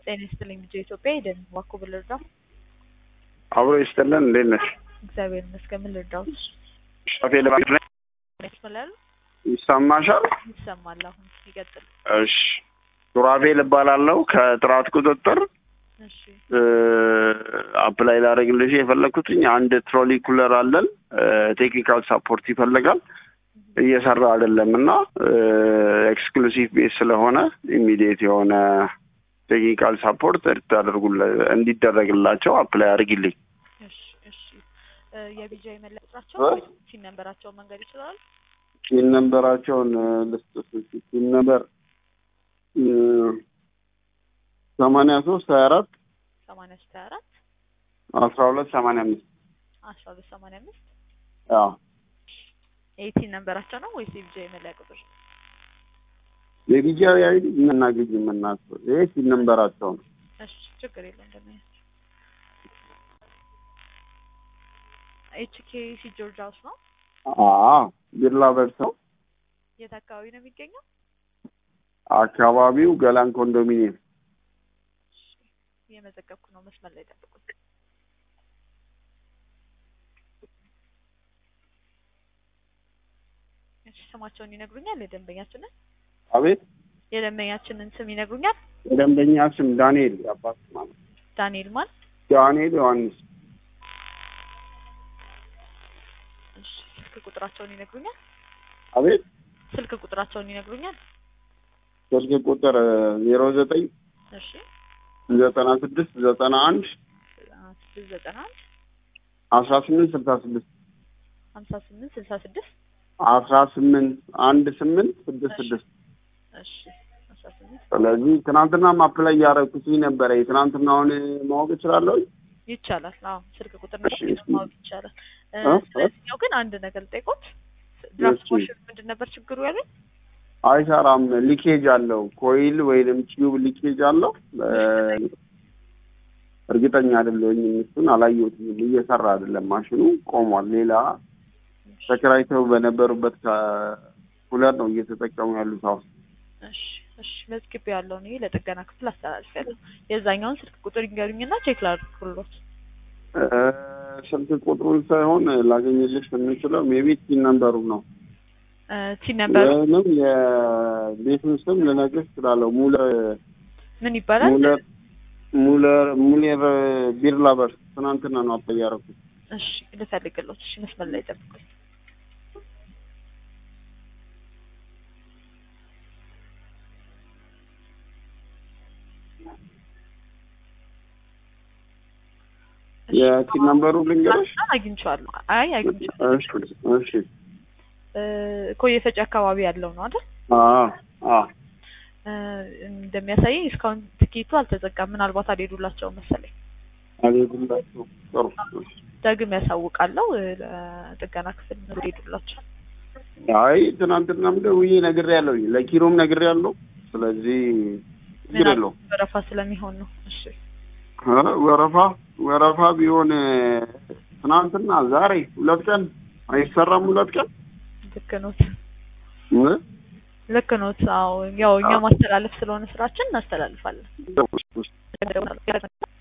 ጤና ይስጥልኝ ልጄ ኢትዮጵያ ሄደን ዋኮ ብልርዳው አብሮ ይስጥልን። እንዴት ነሽ? እግዚአብሔር ይመስገን። ምን ልርዳው? ሻፌ ልማት ነኝ። ይስምላል ይሰማሻል? ይሰማል። አሁን ይቀጥል። እሺ ሱራፌል እባላለሁ ከጥራት ቁጥጥር እሺ አፕላይ ላደርግልሽ የፈለግኩትኝ አንድ ትሮሊ ኩለር አለን ቴክኒካል ሳፖርት ይፈልጋል እየሰራ አይደለም እና ኤክስክሉሲቭ ቤት ስለሆነ ኢሚዲየት የሆነ ቴክኒካል ሳፖርት እንዲደረግላቸው አፕላይ አድርጊልኝ። እሺ እሺ እ የቢጃ የመለያ ቁጥራቸው እ? ወይስ ሲን ነንበራቸውን መንገድ ይችላል? ቲን ነንበራቸውን ልስጥሽ። ቲን ነንበር ሰማንያ ሶስት ሀያ አራት ሰማንያ ሶስት ሀያ አራት አስራ ሁለት ሰማንያ አምስት አስራ ሁለት ሰማንያ አምስት ያው የቲን ነንበራቸው ነው ወይስ የቢጃ የመለያ ቁጥር? የቢጂአዊ አይዲ እናግኝ የምናስበው ይሄ ቲን ነንበራቸው ነው። እሺ ችግር የለም እንደምን ኤችኬ ሲ ጆርጅ ሃውስ ነው። አዎ ቢርላ በርሰው የት አካባቢ ነው የሚገኘው? አካባቢው ገላን ኮንዶሚኒየም እየመዘገብኩ ነው። መስመር ላይ ጠብቁት። እሺ ስማቸውን ይነግሩኛል? የደንበኛችንን አቤት የደንበኛችንን ስም ይነግሩኛል? የደንበኛ ስም ዳንኤል አባት ማለት ዳንኤል ማን? ዳንኤል ዮሐንስ እሺ ስልክ ቁጥራቸውን ይነግሩኛል? አቤት ስልክ ቁጥራቸውን ይነግሩኛል? ስልክ ቁጥር ዜሮ ዘጠኝ እሺ ዘጠና ስድስት ዘጠና አንድ ስድስት ዘጠና አንድ አስራ ስምንት ስልሳ ስድስት ሀምሳ ስምንት ስልሳ ስድስት አስራ ስምንት አንድ ስምንት ስድስት ስድስት እሺ አስራ ስምንት ስለዚህ ትናንትና አፕላይ እያደረኩት ነበረ የትናንትናውን ማወቅ እችላለሁ ይቻላል። አዎ ስልክ ቁጥር እሺ፣ ነው እሺ። ማወቅ ይቻላል። እ፣ እ? ስለዚህኛው ግን አንድ ነገር ልጠይቆት። ድራፍት እሺ። ማሽን ምንድን ነበር ችግሩ ያሉኝ? አይሰራም ሊኬጅ አለው ኮይል ወይንም ቲዩብ ሊኬጅ አለው እ፣ እርግጠኛ አይደለሁም እሱን አላየሁትም እየሰራ አይደለም ማሽኑ ቆሟል ሌላ ተከራይተው በነበሩበት ከኩለር ነው እየተጠቀሙ ያሉት አሁን እሺ እሺ መዝግቤ ያለው ነው ለጥገና ክፍል አስተላልፌያለሁ። የዛኛውን ስልክ ቁጥር ይንገሩኝና ቼክ ላድርግሎት። እ፣ ስልክ ቁጥሩን ሳይሆን ላገኝልሽ የምችለው የቤት ቲን ነንበሩ ነው እ፣ ቲን ነበር ወይንም የቤቱን ስም ልነግርሽ እችላለሁ ሙለር ምን ይባላል? ሙለር ሙለር ሙሌር ቢር ላበር ትናንትና ነው አፕላይ ያደረኩት እሺ ልፈልግሎት። እሺ መስመር ላይ ጠብቁኝ። እሺ፣ የቲን ነንበሩ ልንገርሽ አግኝቼዋለሁ። አይ አግኝቼዋለሁ። እሺ እሺ እ፣ ኮየ ፈጬ አካባቢ ያለው ነው አይደል? አዎ አዎ እ፣ እንደሚያሳየኝ እስካሁን ትኬቱ አልተዘጋም። ምናልባት አልሄዱላቸውም መሰለኝ። አልሄዱላቸውም ጥሩ እሺ ደግም ያሳውቃለሁ እ፣ ለጥገና ክፍል ሄዱላቸው። አይ ትናንትናም ደውዬ ነግሬያለሁ ለኪሮም ነግሬያለሁ ስለዚህ ችግር የለውም ወረፋ ስለሚሆን ነው። እሺ እ፣ ወረፋ ወረፋ ቢሆን ትናንትና ዛሬ ሁለት ቀን አይሰራም ሁለት ቀን ልክ ኖት፣ እ? ልክ ኖት። አዎ ያው እኛ ማስተላለፍ ስለሆነ ስራችን እናስተላልፋለን።